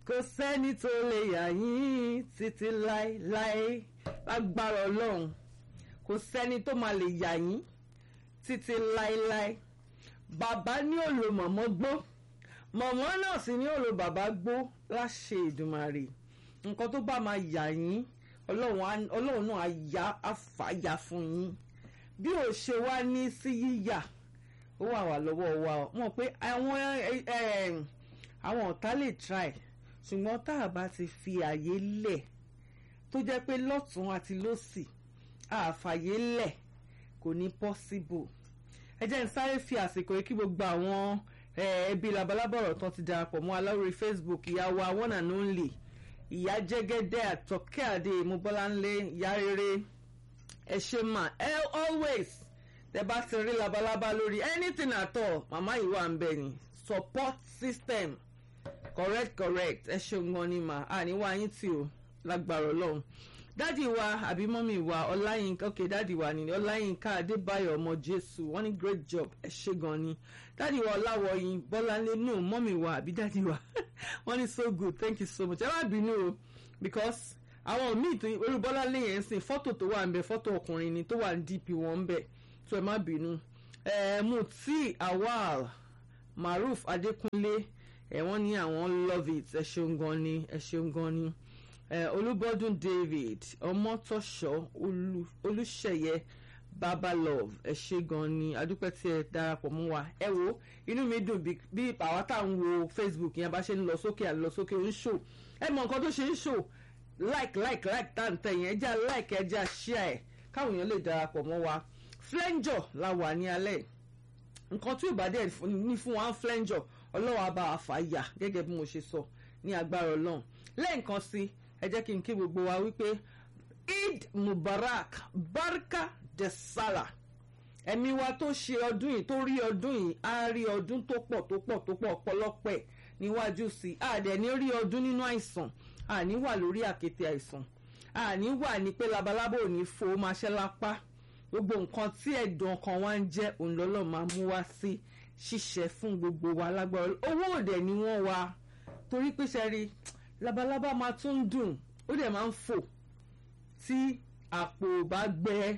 kò sẹ́ni tó lè yà yín títí láéláé lágbára ọlọ́run kò sẹ́ni tó máa lè yà yín títí láéláé bàbá ní òòlò mọ̀mọ́ gbó mọ̀mọ́ náà sì ní òòlò bàbá gbó láṣẹ ìdùmarè nǹkan tó bá máa yà yín ọlọ́run náà á yá àfàyà fún yín bí ò ṣe wá ní sí yíyà ó wà wà lọ́wọ́ wa mọ̀ pé àwọn àwọn ọ̀tá lè try ṣùgbọ́n tá a bá ti fi àyè lẹ̀ tó jẹ́ pé lọ́tún àti lọ́sì àfàyè lẹ̀ kò ní possible ẹ jẹ́ n sáré fi àsìkò yìí kí gbogbo àwọn ẹbí labalábọ̀rọ̀ tán ti darapọ̀ mọ́ aláwòrán Facebook ìyá wa one and only ìyá jẹ́gẹ́dẹ́ àtọ́kẹ́ àdé ìmúbọ́láńlé ìyá rere ẹ ṣe mà ẹ always tẹ bá ti rí labalábá lórí anything at all màmá yìí wà ń bẹ ni support system correct correct ẹ ṣeun gan ni mà á ní wá yín tí o lágbára ọlọ́run dádì wa àbí mọ́mì wa ọláyínká ok dádì wa ni ọláyínká adébáyọ̀ ọmọ jésù wọ́n ní great job ẹ ṣe gan ni dádì wa ọláwọyìn bọ́láńlé no mọ́mì wa àbí dádì wa wọ́n ní so good thank you so much ẹ má bínú o because àwọn míì tó orí bọ́láńlé yẹn ń sìn fọ́tò tó wà ń bẹ fọ́tò ọkùnrin ni tó wà ní dp wọn ń bẹ tó ẹ má bínú ẹ Muti Awal Maruf Adékúnlé ẹ wọ́n ní àwọn love it ẹ ṣeun gan ni ẹ ṣeun gan ni ẹ Olúbọ́dún David Ọmọtọ́ṣọ́ Olúṣẹ̀yẹ Babalove ẹ ṣe gan ni adúpẹ́ tí ẹ darapọ̀ mọ́ wa ẹ wo inú mi dùn bí àwa tá à ń wo Facebook yẹn bá ṣe ń lọ sókè à ń lọ sókè ń ṣò ẹ mọ nǹkan tó ṣe ń ṣò like like like tá à ń tẹ̀ yẹn ẹ jẹ́ like ẹ jẹ́ share ẹ káwọn èèyàn lè darapọ̀ mọ́ wa flenjọ la wà ní alẹ́ nǹkan tí ò bá dẹ̀ ní fún wa ń flenjọ ọlọ́wọ́ abá àfàyà gẹ́gẹ́ bí mo ṣe sọ ní agbára ọlọ́run lẹ́ẹ̀kan sí ẹ jẹ́ kí n kí gbogbo wa wípé eid mubarak barka de sala ẹ̀mí wa tó ṣe ọdún yìí tó rí ọdún yìí á rí ọdún tó pọ̀ tó pọ̀ tó pọ̀ ọ̀pọ̀lọpọ̀ níwájú sí i àdẹ̀ ní rí ọdún nínú àìsàn àní wà lórí àkéte àìsàn àní wà ní pé labalábò ò ní fo máa ṣẹ́ lápá gbogbo nǹkan tí ẹ̀dùn ọkàn wa ń jẹ́ òun lọ́lọ́ máa mú wá sí ṣíṣe fún gbogbo wa lágbára owó òde ni wọ́n wá torí pé ṣe rí labalábá máa tún dùn ó dẹ̀ máa ń fò tí àpò bá gbẹ.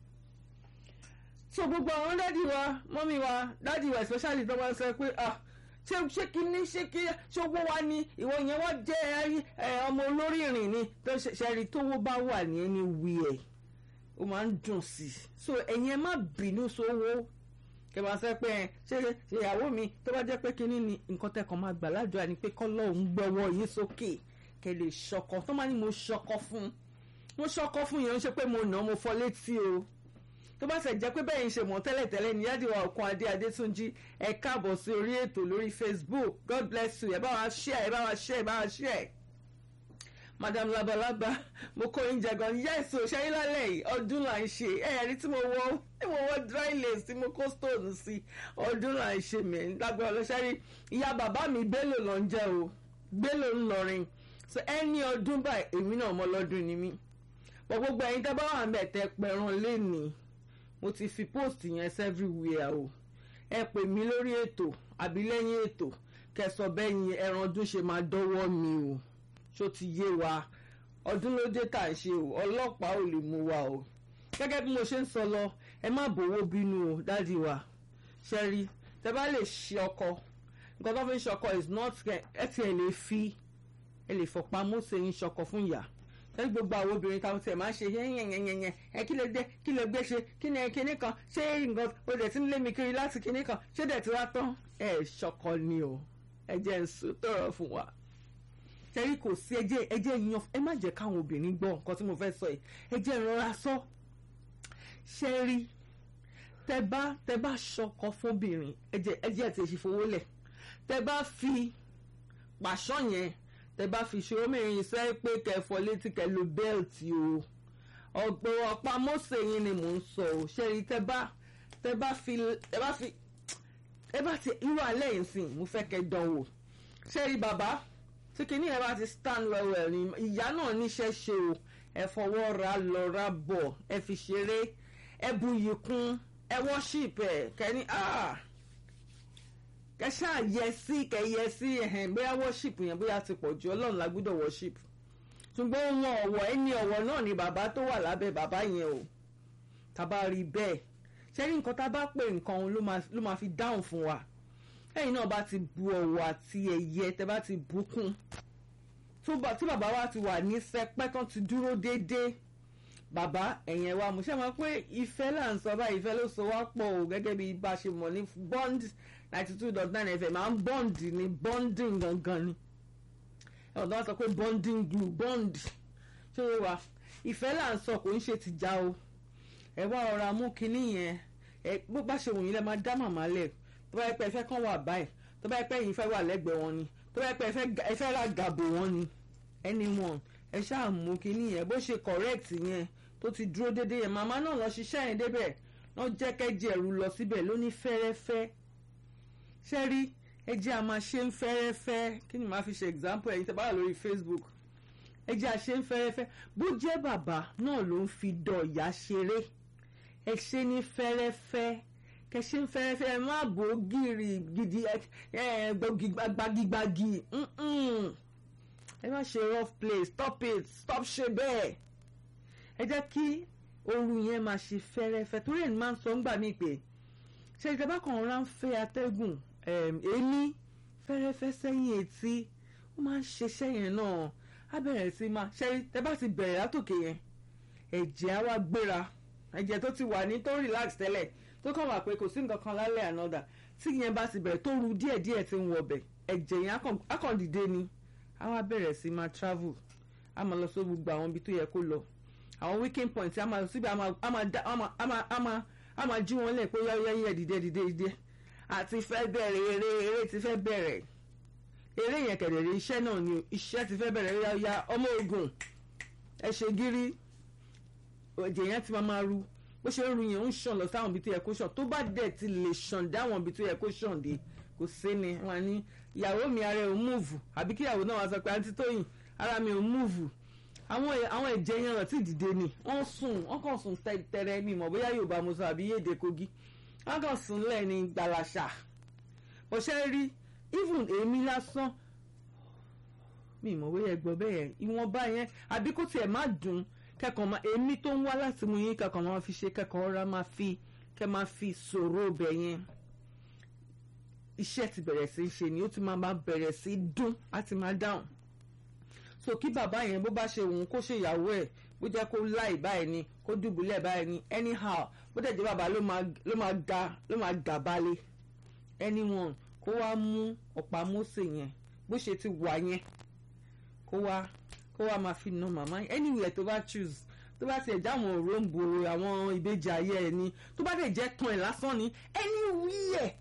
so gbogbo àwọn dádì wa mọ́mí wa dádì wa especially tó máa ń sọ pé ah ṣé ṣé kíní ṣé kí ṣé owó wa ni ìwọ yẹn wọ́n jẹ́ ọmọ olórí ìrìn ni tó ṣe rí tówó bá wà ní ẹni wí ẹ̀ ó máa ń dùn sí i so ẹ̀yin ẹ má bínú sówó kẹ máa sọ pé ṣé ìyàwó mi tó bá jẹ́ pé kínní ni nǹkan tẹkàn máa gbà ládùúrà ni pé kọ́lọ́ òun gbọ́wọ́ yín sókè kẹ lè ṣọkọ tó máa ní mo ṣọkọ fún mo ṣọkọ fún yẹn ó ṣe pé mo nà mo fọ létí o tó bá ṣe jẹ́ pé bẹ́ẹ̀ ń ṣe mọ̀ tẹ́lẹ̀tẹ́lẹ̀ ní yádìwá òkun adé adétúnjì ẹ káàbọ̀ sí orí ètò lórí facebook god bless you ẹ bá wa share ẹ bá wa share ẹ bá wa share madam labalaba mo kó oúnjẹ gan yes o ṣe lálẹ́ yìí ọdún là ń ṣe ẹ̀rí tí mo wọ tí mo wọ dry lace tí mo kó stone sí ọdún là ń ṣe mí lágbára ọlọ́ṣẹ́rí ìyá bàbá mi Bello ló ń jẹ́ o Bello ń lọrin so ẹni ọdún báyìí èmi náà mọ lọ́dún ni mí pọ̀ gbogbo ẹ̀yin tẹ́ bá wà ń bẹ̀ tẹ́ pẹ̀ràn lénìí mo ti fi post yẹn everywhere o ẹ pè mí lórí ètò àbí lẹ́yìn ètò kẹsọ bẹ́yìn ẹran ọdún ṣe máa dọ́wọ́ mi o ṣó ti yé wa ọdún ló dé tà ń ṣe o ọlọ́pàá ò lè mú wa o gẹ́gẹ́ bí mo ṣe ń sọ lọ ẹ má bòwó bínú o dádì wa ṣe rí tẹ bá lè ṣe ọkọ nǹkan tó fi ń ṣọkọ is not ẹ ti ẹ lè fi ẹ lè fọpá mọ́sẹ̀ yín ṣọkọ fún ìyá ṣé gbogbo àwọn obìnrin táwọn tiẹ̀ máa ń ṣe yẹ́nyẹ́nyẹ́nyẹ́ ẹ kí lè dé kí lè gbé ṣe kí ni kinní kan ṣé nǹkan o dẹ̀ ti ń lé mi kiri láti kinní kan ṣé dẹ̀ ti wá tán ẹ ṣọkọ ni o ẹ jẹ́ ń sọ tọrọ fún wa tẹ́rí kò sí ẹjẹ́ ẹjẹ́ yan ẹ má jẹ́ káwọn obìnrin gbọ́ nǹkan tí mo fẹ́ sọ yìí ẹjẹ́ ìrora sọ ṣe rí tẹ bá tẹ bá ṣọkọ fóbìnrin ẹjẹ́ ẹjẹ́ ti ṣe fowó lẹ̀ tẹ bá fi pàṣọ yẹn tẹ bá fi ṣòro mẹ́rin sẹ́ pé kẹfọ létí kẹ lo bẹ́ẹ̀tì o ọ̀pọ̀ ọ̀pá mọ́sẹ̀ yín ni mò ń sọ o ṣe rí tẹ bá tẹ bá fi tẹ bá fi ẹ bá ti irú alẹ́ yìí sìn mo fẹ́ kẹ́ dán wò ṣe rí bàbá tí kinní ẹ bá ti stand well well ni ìyá náà níṣẹ́ ṣe o ẹ fọwọ́ ra lọ ra bọ̀ ẹ fi ṣeré ẹ buyì kún ẹ worship ẹ kẹ́ni ah kẹ ṣáà yẹ sí kẹ yẹ sí ẹhẹn bóyá worship yẹn bóyá ti pọ̀ jù ọlọ́run la gbọ́dọ̀ worship ṣùgbọ́n wọn ọ̀wọ̀ ẹni ọ̀wọ̀ náà ni bàbá tó wà lábẹ́ bàbá yẹn o tàbá rí bẹ́ẹ̀ ṣé ní nǹkan tá a bá pè nǹkan òun ló máa fi dáhùn fún wa ẹ̀yin náà bá ti bu ọ̀wọ̀ àti ẹ̀yẹ tẹ́ bá ti bùkún tí bàbá wa ti wà ní sẹpẹ́ tán ti dúró déédéé bàbá ẹ̀yẹn wa mo ṣe mọ̀ pé ìfẹ́ là ń sọ báyìí ìfẹ́ ló so wá pọ̀ o gẹ́gẹ́ bí bá a ṣe mọ̀ ní bond ninety two dot nine fm máa ń bond ní bonding gangan ni ọ̀dọ́ wa sọ pé bonding glue bond ṣé o wa ìfẹ́ là ń sọ kò ń ṣe tìjà o ẹ wá ọ̀rọ̀ amú kinní yẹn ẹ bó bá ṣe wòyìn lẹ máa dá màmá lẹ̀ tó bá yẹ pé ẹ fẹ́ kàn wà báyìí tó bá yẹ pé ẹ̀yin fẹ́ wà lẹ́gbẹ̀ẹ́ wọn ni tó bá yẹ pé ẹ fẹ́ ra gàbò wọn ni anyone ẹ ṣáà mú kinní yẹn bó ṣe correct yẹn tó ti dúró dédé yẹn màmá náà lọ ṣiṣẹ́ yẹn débẹ̀ náà jẹ́ kẹ́jì ẹ̀rù lọ síbẹ̀ ló ní fẹ́rẹ́fẹ́ ṣé rí ẹjẹ́ a máa ṣe ń fẹ́rẹ́fẹ́ kí ni màá fi ṣe example ẹ̀yin tẹ́ bá wà lórí Facebook ẹjẹ́ a ṣe ń fẹ́rẹ́fẹ́ bó jẹ́ bàbá náà ló ń fi dọ̀yà ṣeré ẹ ṣe ní fẹ́rẹ́fẹ́ kẹ ṣe ń fẹ́rẹ́fẹ́ ẹ má bò ó gírì gidi ẹ gbagigbagi ẹ má ṣe rough play stop it stop ṣe bẹ́ẹ̀ ẹ jẹ́ kí ooru yẹn máa ṣe fẹ́rẹ́fẹ́ torí ẹ̀ máa ń sọ ńgbà míì pé ṣe ìjọba kan rán fẹ́ atẹ́gùn èémí fẹ́rẹ́fẹ́ sẹ́yìn etí ó máa ń ṣiṣẹ́ yẹn náà á bẹ̀rẹ̀ sí máa ṣe tẹ́ bá ti bẹ̀rẹ̀ látòkè yẹn ẹ̀jẹ̀ á wá gbéra ẹ̀jẹ̀ tó ti wà ní tó relax tẹ́lẹ̀ tó kàn wà pé kò sí nǹkan kan lálẹ́ ànádà tí yẹn bá ti bẹ̀rẹ̀ tó ru díẹ̀díẹ̀ ti ń wọbẹ̀ ẹ̀jẹ̀ yẹn á kàn dìde ni á wá bẹ̀rẹ̀ sí máa travel á máa lọ sí gbogbo àwọn ibi tó yẹ kó lọ àwọn weekend point á máa síbi á máa jí wọn lẹ̀ pé yẹ́yẹ́ dìde dìde dìde àti fẹ́ bẹ̀rẹ̀ eré eré ti fẹ́ bẹ̀rẹ̀ eré yẹn kẹ̀dẹ̀rẹ̀ iṣẹ́ náà ni iṣẹ́ ti fẹ́ bẹ̀rẹ̀ yáyá ọmọ ogun ẹ ṣe gírí ẹ̀jẹ̀ yẹn ti máa máa ru bó ṣe ń ru yẹn ń ṣàn lọ sáwọn ibi tó yẹ kó ṣàn tó bá dẹ̀ ti lè ṣàn dáwọn ibi tó yẹ kó ṣàn dé kò sí ni wọn ní ìyàwó mi ara ẹ̀ ò múùfù àbí kí ìyàwó náà wá sọ pé àǹtí tóyìn ara mi ò múùfù àwọn àwọn ẹ̀jẹ̀ yẹn rántí dìde ni wọ́n sùn wọ́n kàn sùn tẹ́rẹ́ mi mọ̀ bóyá Yorùbá mo sọ àbí yéde Kogi wọ́n kàn sùn lẹ̀ ní gbàlàṣà bó ṣe rí even èmi lásán mi mọ̀ bóyá ẹgbọ́ bẹ́ẹ̀ ìwọ̀nba yẹn àbí kó tiẹ̀ má dùn kẹ́kọ̀ọ́ máa èmi tó ń wá láti mú yín kẹ́kọ̀ọ́ máa fi ṣe kẹ́kọ̀ọ́ ra máa fi kẹ́ máa fi sọ̀rọ̀ bẹ̀ yẹn iṣẹ́ ti bẹ̀rẹ̀ sí í ṣe ni ó ti máa máa bẹ̀rẹ̀ sí í dún á ti máa dáhùn so kí bàbá yẹn bó bá ṣe òun kó ṣe ìyàwó ẹ̀ bó jẹ́ kó láì báyìí ni kó dùbúlẹ̀ báyìí ni anyhow bó dẹ̀ jẹ́ bàbá ló máa ga ló máa gà balẹ̀ anyone kó wá mú ọ̀pá Mósè yẹn bó ṣe ti wà yẹn kó wá kó wá máa fi nà màmá yẹn anywhere tó bá choose tó bá tiẹ̀ já àwọn òróǹbó àwọn ìbejì ayé ẹ̀ ni tó bá dẹ̀ jẹ́ tán ẹ̀ lásán ni anywhere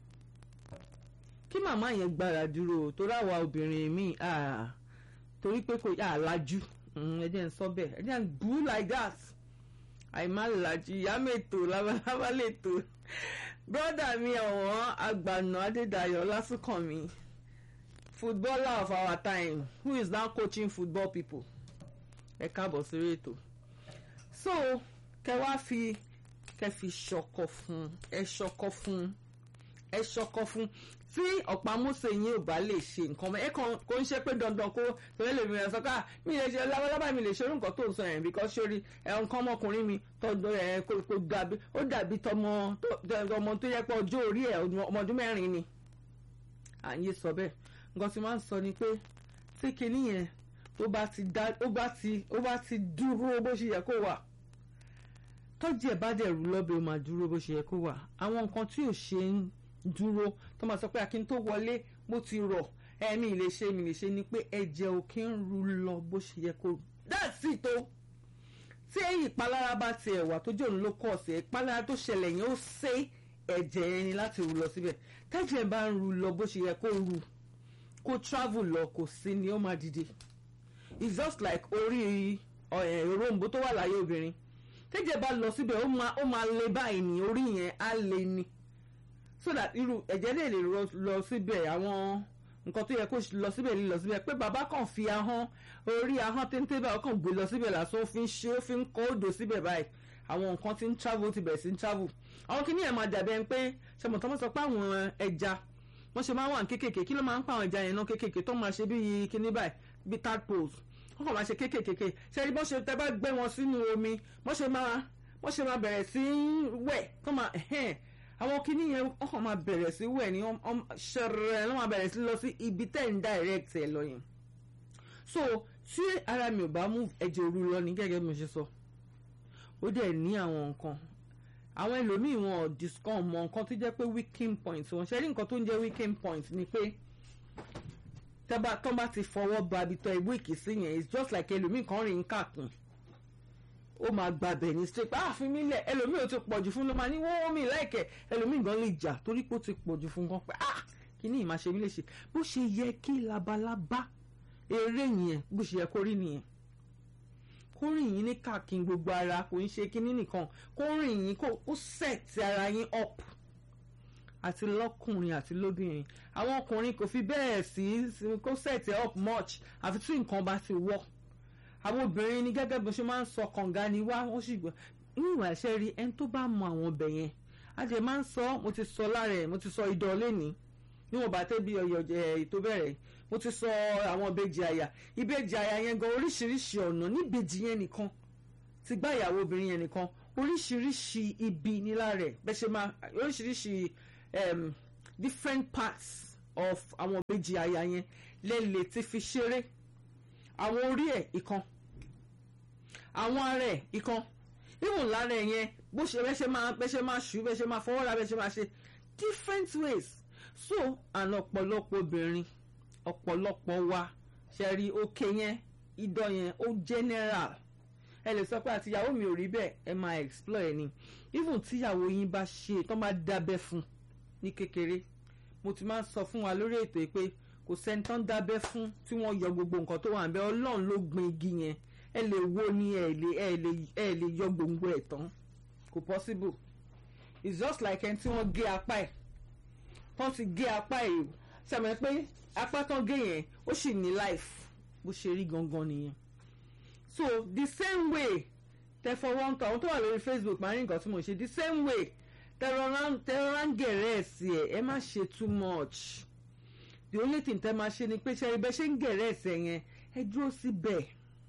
kí màmá yẹn gbára dúró torí àwa obìnrin míì torí pé kò yà á lajú ẹ jẹ́ ń sọ bẹ́ẹ̀ ẹ jẹ́ ń bú like that àìmá lajú ìyá mẹ́tò labalábá lẹ́tò brọ́dà mi ọ̀wọ́n àgbàna adédayọ̀ lásùkànmí footballer of our time who is now coaching football people ẹ káàbọ̀ sí ètò so kẹ wá fi kẹ fi ṣọkọ fún ẹ ṣọkọ fún ẹ ṣọkọ fún tí ọ̀pá Mósè yín ò bá lè ṣe nǹkan ẹ kàn kó ń ṣe pé dandan kó tẹ̀lé lè rìn ẹ̀sọ́ká mi lè ṣe lábálábá mi lè ṣe orúkọ tó ń sọ yẹn because sórí ẹ̀ nǹkan ọmọkùnrin mi tọ́jú ẹ̀ kó dàbí ó dàbí tọmọ ọmọ tó yẹ pé ọjọ́ orí ẹ̀ ọmọ ọdún mẹ́rin ni à ń yé sọ bẹ́ẹ̀ nǹkan tí máa ń sọ ni pé tí kinní yẹn tó bá ti dá ó bá ti ó bá ti dúró bó ṣe yẹ kó wà tọ́jú ẹ̀ bá dẹ̀ rú lọ́bẹ̀ ó máa dúró bó ṣe yẹ kó wà àwọn nǹkan tí ò ṣe ń dúró tó máa sọ pé akin tó wọlé bó ti rọ̀ ẹ̀mí lè ṣe mi lè ṣe ni pé ẹ̀jẹ̀ ò kí ń ru lọ bó ṣe yẹ kó that's it o tí èyí ìpalára bá ti ẹ̀wà tó jẹ́ òun ló kọ̀ sí ìpalára tó ṣẹlẹ̀ yẹn ó ṣe ẹ̀jẹ̀ yẹn ni láti rú lọ síbẹ̀ tẹ́jẹ̀ bá ń ru lọ bó ṣe yẹ kó ru kó travel lọ kò sí ni ó máa dìde it's just like orí òrombó tó wà láyé obìnrin tẹ́jẹ̀ bá lọ síbẹ̀ ó máa le báyìí ní orí yẹn á le ni so that irú ẹ̀jẹ̀ lè lè lọ síbẹ̀ àwọn nǹkan tó yẹ kó lọ síbẹ̀ lè lọ síbẹ̀ pé bàbá kan fi ahọ́n orí ahọ́n téńté báyìí ó kàn gbé lọ síbẹ̀ lásán ó fi ń ṣe ó fi ń kọ́ odò síbẹ̀ báyìí àwọn nǹkan tí ń travel ti bẹ̀rẹ̀ sí ń travel àwọn kìíní ẹ̀ máa dàbí ẹni pé ṣàmùtọ́ mọ́ sọ pé àwọn ẹja wọ́n ṣe máa ń wà ní kékèké kí ló máa ń pa àwọn ẹja yẹn náà kékèké tó máa ṣe bí kíní báyìí bí tadpoles wọ́n kàn máa ṣe kékèké ṣe rí bọ́n ṣe tẹ́ bá gbé wọn sínú omi wọ́n ṣe máa wọ́n ṣe máa bẹ̀rẹ̀ sí wẹ̀ tó máa ẹ̀hẹ́n àwọn kíní yẹn wọ́n kàn máa bẹ̀rẹ̀ sí wẹ̀ ní ṣẹ̀rẹ̀ ló máa bẹ̀rẹ̀ sí lọ sí ibi tẹ́ ń direct ẹ̀ lọ yẹn so tí ara mi ò bá mú ẹ̀jẹ̀ òru lọ ní gẹ́gẹ́ bí mo ṣe sọ ó dẹ̀ ní àwọn nǹkan àwọn ẹlòmíì wọn ò discount mọ nǹkan tó jẹ́ pé weakening point wọn ṣe rí nǹkan tó ń jẹ́ weakening point ni pé tẹ́bà tó bá ti fọwọ́ ba abitọ́ ìwé ìkísí yẹn it's just like ẹlòmíì kan rìn káàkiri ó máa gbàbẹ̀ ní straight ah fi mí lẹ̀ ẹlòmíì ò ti pọ̀jù fún ló máa ní wọ́n mi láìkẹ̀ ẹlòmíì gan lè jà torí pé ó ti pọ̀jù fún gan pé ah kí ni ìmáa ṣe mí lè ṣe bó ṣe yẹ kí labalábá eré yẹn bó ṣe yẹ kó rí nìyẹn kó rìn yín ní káàkiri gbogbo ara kò ń ṣe kíní nìkan kó rìn yín kó set ara yín up àti lọ́kùnrin àti lóbìnrin àwọn ọkùnrin kò fi bẹ́ẹ̀ sí kó set up much àfi tí nǹkan bá ti wọ́ àwọn obìnrin ní gẹ́gẹ́ bó ṣe máa ń sọ kànga ni wá wọ́n sì gbọ́ níwọ̀n àṣẹ rí ẹni tó bá mọ àwọn ọbẹ̀ yẹn àjẹ máa ń sọ mo ti sọ lára ẹ̀ mo ti sọ idọ̀ lẹ́ni níwọ̀n bá tẹ́ bí ọyọ̀ ètò bẹ̀rẹ̀ mo ti sọ àwọn ìbejì àyà ìbejì àyà yẹn gan oríṣiríṣi ọ̀nà níbejì yẹn nìkan ti gbá ìyàwó obìnrin yẹn nìkan oríṣiríṣi ibi nílá rẹ̀ bẹ́ẹ̀ ṣe máa oríṣiríṣi um, different parts of àwọn ìbejì àyà yẹn lẹ́lẹ̀ ti fi ṣeré àwọn orí ẹ̀ ìkan àwọn ara ẹ̀ ìkan ìwọ̀n lára ẹ̀ yẹn bó ṣe bẹ́ẹ̀ ṣe máa bẹ́ẹ̀ ṣe máa ṣù bẹ́ẹ̀ ṣe máa fọwọ́ ra bẹ́ẹ̀ ṣe máa ṣe different ways so àna ọ̀pọ̀lọpọ̀ obìnrin ọ̀pọ̀lọpọ̀ wa ṣe rí òkè yẹn idọ̀ yẹn ó general ẹ lè sọ pé àtìyàwó mi ò rí bẹ́ẹ̀ ẹ máa explore ẹ ni even tíyàwó yín bá ṣe tó máa dábẹ́ fún ní kékeré mo ti máa ń sọ fún wa lórí ètò yìí pé kò sẹ́ni tó ń dábẹ́ fún tí wọ́n yọ gbogbo nǹkan tó wà ń bẹ ọlọ́run ló gbin igi yẹn ẹ lè wo ni ẹ lè ẹ lè ẹ lè yọ gbòǹgbò ẹ̀ tán kò possible it's just like ẹni tí wọ́n gé apá ẹ̀ tán ti gé apá ẹ̀ o sẹ́mi pé apá tán gé yẹn ó sì ní life bó ṣe rí gangan nìyẹn so the same way tẹ fọwọ́ ń tọ àwọn tó wà lórí Facebook máa ń rí nǹkan tí mo ṣe the same way tẹrọra ń gẹ̀rẹ́ ẹ̀ sí ẹ̀ ẹ má ṣe too much the only thing tẹ máa ṣe ni pé ṣe ibẹ̀ ṣe ń gẹ̀rẹ́ ẹ̀sẹ̀ yẹn ẹ dúró síbẹ̀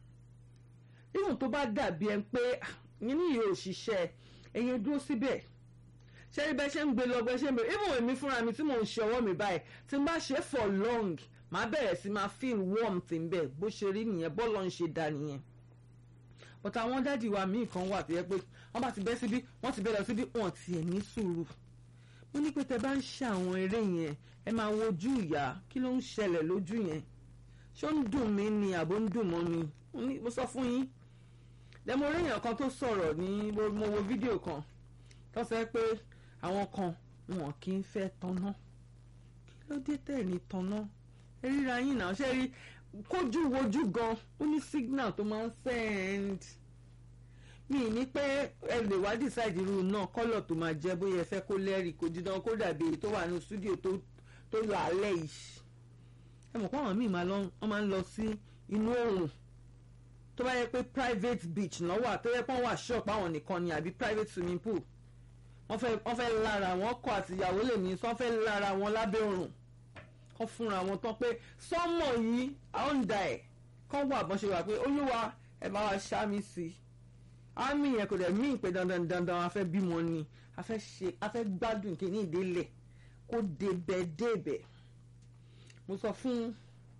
even tó bá dàbí ẹ pé yín ní ìyẹn òṣìṣẹ́ ẹ̀yẹn dúró síbẹ̀ ṣe ibẹ̀ ṣe ń gbé lọ bẹ́ ṣe ń bẹ̀rẹ̀ even èmi fúnra mi tí mò ń ṣe ọwọ́ mi báyìí tí n bá ṣe for long màá bẹ̀rẹ̀ sí máa feel warmth ń bẹ̀ bó ṣe rí nìyẹn bọ́ọ̀lù ń ṣe dá nìyẹn but àwọn dádì wa míì kan wà tó yẹ pé wọ́n bá ti bẹ́ síbí wọ́n ti bẹ́ lọ síbí wọ́n ti ẹ̀ ní sùúrù mo ní pé tẹ bá ń ṣe àwọn eré yẹn ẹ máa wojú ìyá kí ló ń ṣẹlẹ̀ lójú yẹn ṣé ó ń dùn mí ni àbó ń dùn mọ́ mi mo sọ fún yín lẹ́mo orí èèyàn kan tó sọ̀rọ̀ ní mo wo fídíò kan tó sọ pé àwọn kan wọn kì í fẹ́ tanná kí ló dé tẹ̀ ní tanná ẹ ríra yín náà ṣe rí kójú wojú gan ó ní signal tó máa ń send mi ní pé ẹ lè wá decide irú náà kọ́lọ̀ tó máa jẹ́ bóyá ẹ fẹ́ kó lẹ́rìí kó dídán kó dàbí èyí tó wà ní studio tó tó lọ alẹ́ yìí ẹ mọ̀ pé àwọn míì máa ń lọ sí inú oòrùn tó bá yẹ pé private beach náà wà tó yẹ pé wọ́n wà shop àwọn nìkan ni àbí private swimming pool wọ́n fẹ́ wọ́n fẹ́ lára wọn kọ àtìyàwó lè ní sọ́n fẹ́ lára wọn lábẹ́ òrùn kọ́ fúnra wọn tán pé sọ́mọ̀ yìí àwọn ń da ẹ̀ kọ́ wà bọ́n ṣe wà pé olúwa ẹ bá wa ṣá mi sí i àmì yẹn kò dẹ̀ mí pé dandan dandan a fẹ́ bímọ ni a fẹ́ ṣe a fẹ́ gbádùn kí ní ìdílé kó débẹ̀ débẹ̀ mo sọ fún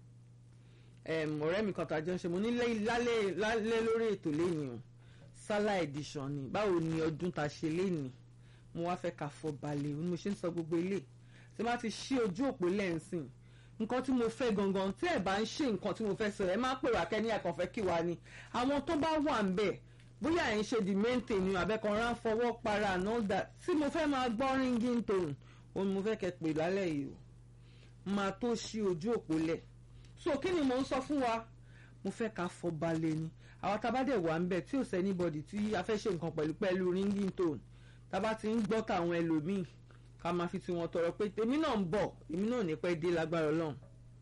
ọ̀rẹ́ mi kan tàjọ ń ṣe mo ní lálẹ́ lórí ètò lẹ́yìn o sálà edition ni báwo ni ọdún ta ṣe lẹ́yìn mo wá fẹ́ ká fọ balẹ̀ mo ṣe ń sọ gbogbo ilé tí bá ti ṣí ojú òpó lẹ́ǹsìn nǹkan tí mo fẹ́ gangan tí ẹ̀ bá ń ṣe nǹkan tí mo fẹ́ sọ ẹ̀ má pè wá kẹ́ni àkànfẹ́ kí wa ni àwọn tó bá wà ń bẹ̀ bóyá ẹ̀ ń ṣe the main thing ni àbẹ́kan rán fọwọ́ para and all that tí mo fẹ́ máa gbọ́ ringing tone òun mo fẹ́ kẹ́ pè lálẹ́ yìí o máa tó ṣí ojú òpó lẹ̀ so kí ni mo ń sọ fún wa mo fẹ́ ká fọ balẹ̀ ni àwọn tabadẹ̀ wà ń bẹ̀ tí ò sẹ́ anybody tí a fẹ́ ṣe nǹkan pẹ̀lú pẹ̀lú ringing tone tábà ti ń gbọ́ tàwọn ẹlòmíì ká máa fi tiwọn tọrọ pé tèmi náà ń bọ̀ èmi náà ní pẹ́ dé lágbára ọlọ́run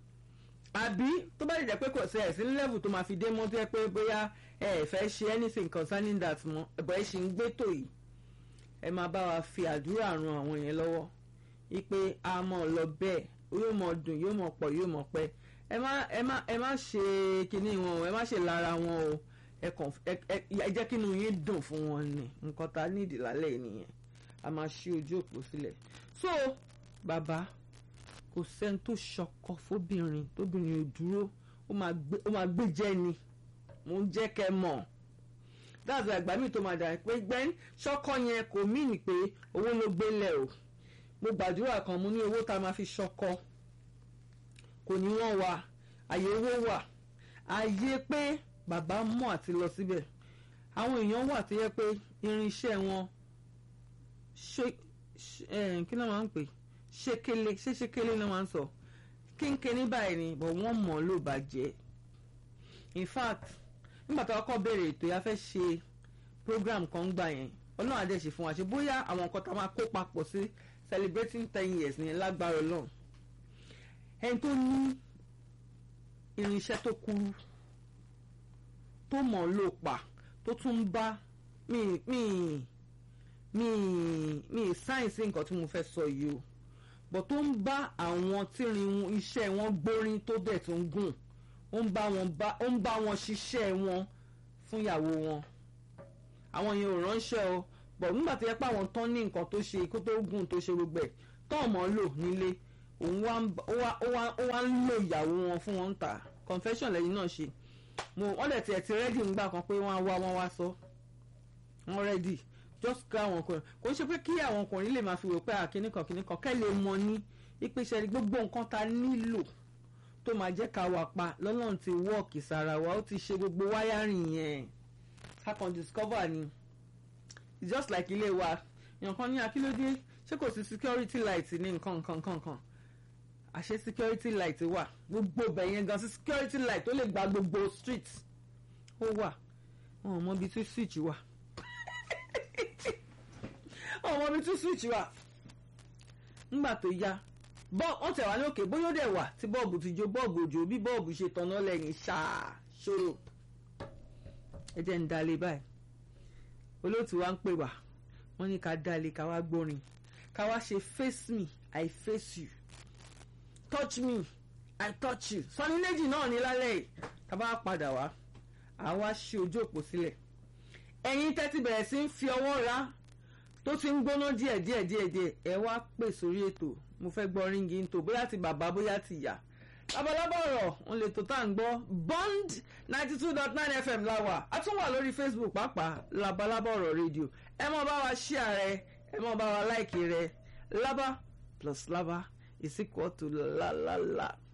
àbí tó bá jẹ́ pé kò sí ẹ̀sìn level tó máa fi dé mọ́ tó yẹ pé bóyá ẹ ẹ̀ fẹ́ ṣe anything concerning that mọ́ ẹ̀bọ̀ ẹ̀ ṣì ń gbé tò yìí ẹ máa bá wa fi àdúrà ran àwọn yẹn lọ́wọ́ ipe a mọ̀ lọ bẹ́ẹ̀ yóò mọ̀ dùn yóò mọ̀ pọ̀ yóò mọ̀ pẹ́ ẹ má ẹ má ẹ má ṣe kinní wọn o ẹ má ṣe lára wọn o ẹ kàn ẹ ẹ jẹ́ kí inú yín dùn fún wọn ni nǹkan tá a ní ìdílálẹ̀ yìí nìyẹn a máa ṣí ojú òpó sílẹ̀ so bàbá kò sẹ́ni tó ṣọkọ fóbìnrin tóbìnrin ò dúró ó máa gbé jẹ́ ni mo ń jẹ́ kẹ́ mọ̀ dáàbò àgbà mi tó máa dà pé gbẹ́n ṣọ́kọ yẹn kò mìíní pé owó ló gbélé o mo gbàdúrà kan mo ní owó tá a máa fi ṣọkọ kò ní wọ́n wà àyè owó wà àyè pé bàbá mọ̀ àti lọ síbẹ̀ àwọn èèyàn wà tó yẹ pé irinṣẹ́ wọn ṣe kí ló máa ń pè ṣékélé ṣé ṣékélé ló máa ń sọ kínkínní báyìí ni but wọ́n mọ̀ ló bàjẹ́ in fact nígbà tó kọ́kọ́ béèrè ètò yà fẹ́ ṣe program kan gbà yẹn ọlọ́run adé ṣe fún wa ṣe bóyá àwọn nǹkan tá a máa kó papọ̀ sí celebrating ten years ní lágbára ọlọ́run ẹni tó ní irinṣẹ́ tó kúrú tó mọ̀ ló pa tó tún ń bá mi mi mi mi sáyẹ̀nsì nǹkan tí mo fẹ́ sọ yìí o bọ̀ tó ń bá àwọn tírin iṣẹ́ wọn gbórin tó dẹ̀ tó ń gùn ó ń bá wọn bá ó ń bá wọn ṣiṣẹ́ wọn fún ìyàwó wọn àwọn yẹn ò ránṣẹ́ o bọ̀ nígbà tó yẹ pé àwọn tán ní nǹkan tó ṣe kó tó gùn tó ṣe gbogbo ẹ̀ tán mọ́ lò nílé òun wá ń lo ìyàwó wọn fún wọn ń tà confession lẹ́yìn náà ṣe mo wọ́n dẹ̀ tiẹ̀ ti rẹ́dì ńgbà kan pé wọ́n á wá wọ́n wá sọ wọ́n rẹ́dì just ká àwọn ọkùnrin kò ń ṣe pé kí àwọn ọkùnrin lè máa fi wò pé àkíní kan kíní kan kẹ́ lè mọ ní ìpèsè gbogbo nǹkan ta nílò tó máa jẹ́ ká wà pa lọ́lọ́run ti wọ́ọ̀kì sára wa ó ti ṣe gbogbo wáyárìn yẹn ká kàn discover ni it's just like ilé wa èèyàn kan ní akílódé ṣé kò sí security light ní nǹkan nǹkan nǹkan nǹkan àṣé security light wà gbogbo ibẹ̀ yẹn gan sí security light tó lè gba gbogbo street ó wà wọn ò mọ ibi tí switch wà wọn ò mọ ibi tí switch wà nígbà tó yá wọ́n tẹ̀ wá ní òkè bóyá ó dẹ̀ wà tí bọ́ọ̀bù ti jó bọ́ọ̀bù òjò bí bọ́ọ̀bù ṣe tanná lẹ́yìn ṣáà ṣòro ẹ jẹ́ ń dalẹ̀ báyìí olóòtú wa ń pè wá wọ́n ní ká dalẹ̀ ká wá gbórin ká wá ṣe face me I face you touch me I touch you sọ ní méjì náà ní lálẹ́ yìí ká bá padà wá àwa ṣe ojú òpó sílẹ̀ ẹ̀yin tẹ́tí bẹ̀rẹ̀ sí ń fi ọwọ́ ra tó ti ń gbóná díẹ̀ díẹ̀ díẹ̀ díẹ̀ ẹ wá pè sórí ètò mo fẹ́ gbọ́ ríngì ń tò bóyá ti bàbá bóyá ti ìyá labalábá ọ̀rọ̀ òun lè tó tá à ń gbọ́ bond ninety two dot nine fm la wà a tún wà lórí facebook pàápàá labalábá ọ̀rọ̀ rédíò ẹ mọ̀ bá wa share rẹ ẹ mọ̀ bá wa like rẹ laba plus laba is equal to la la la.